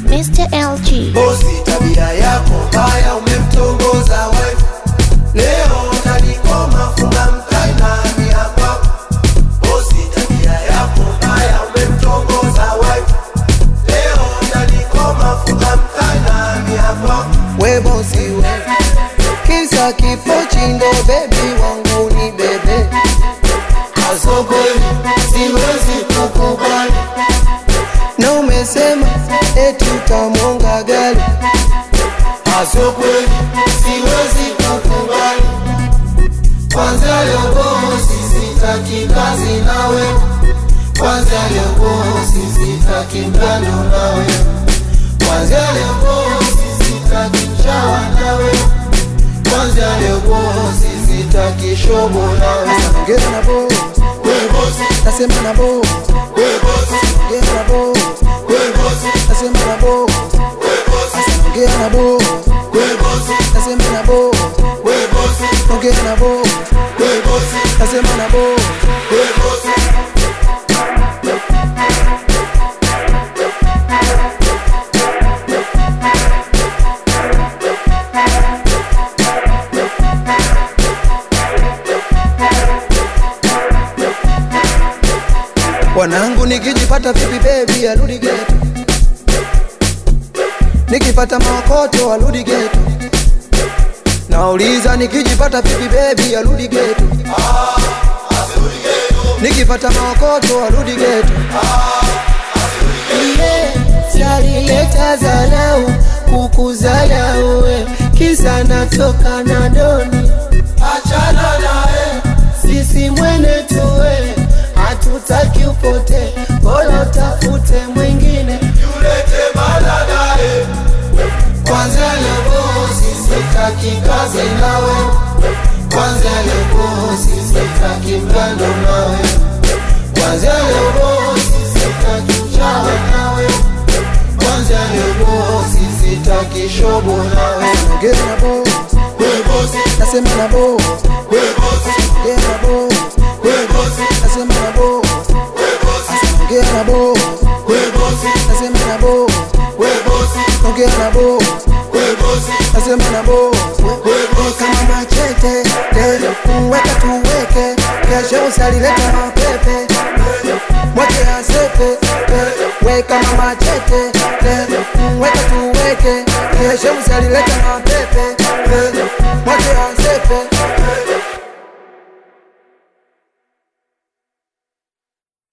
Mr. LG. bosi, tabia yako mbaya, umemtongoza wife. Leo utanikoma, funga mkai nani hapa. Bosi, tabia yako mbaya, umemtongoza wife. Leo utanikoma, funga mkai nani hapa. We bosi we, kisa kifo chindo, bebi wangu ni bebe. Asokweli siwezi kukubali na umesema eti utamwonga gari. Asio kweli, siwezi kukubali. Kwanza leo bosi, sitaki kazi nawe. Kwanza leo bosi, sitaki mgando nawe. Kwanza leo bosi, sitaki mchawa nawe. Kwanza leo bosi, sitaki shobo nawe. Ongea na bosi, we bosi, nasema na bosi, we bosi, ongea na bosi, we bosi, nasema na bosi, we bosi, ongea na bosi, we bosi, nasema na bosi, we bosi, ongea na bosi, we bosi, nasema na bosi, we bosi. Wanangu nikijipata vipi baby arudi geto, nikipata maokoto arudi geto. Nauliza nikijipata vipi baby arudi geto, nikipata maokoto arudi geto. Iye salileta zalau kukuzalau we kisa natoka na doni Achana naye, sisi mwene tuwe hatutaki upote bora utafute mwingine yulete bala naye. Kwanza leo bosi, sitaki kazi nawe. Kwanza leo bosi, sitaki mgando nawe. Kwanza leo bosi, sitaki uchawi nawe. Kwanza leo bosi, sitaki shobo nawe. Ongea na bosi, we bosi, nasema na bosi, we bosi, ongea na bosi, we bosi, nasema na bosi, we bosi, ongea na bosi, we bosi, nasema na bosi, we bosi, ongea na bosi, we bosi, nasema na bosi, we bosi. kama machete te uweka tuweke kesho usalileta mapepe mweke asepe te we kama machete te uweka tuweke kesho usalileta mapepe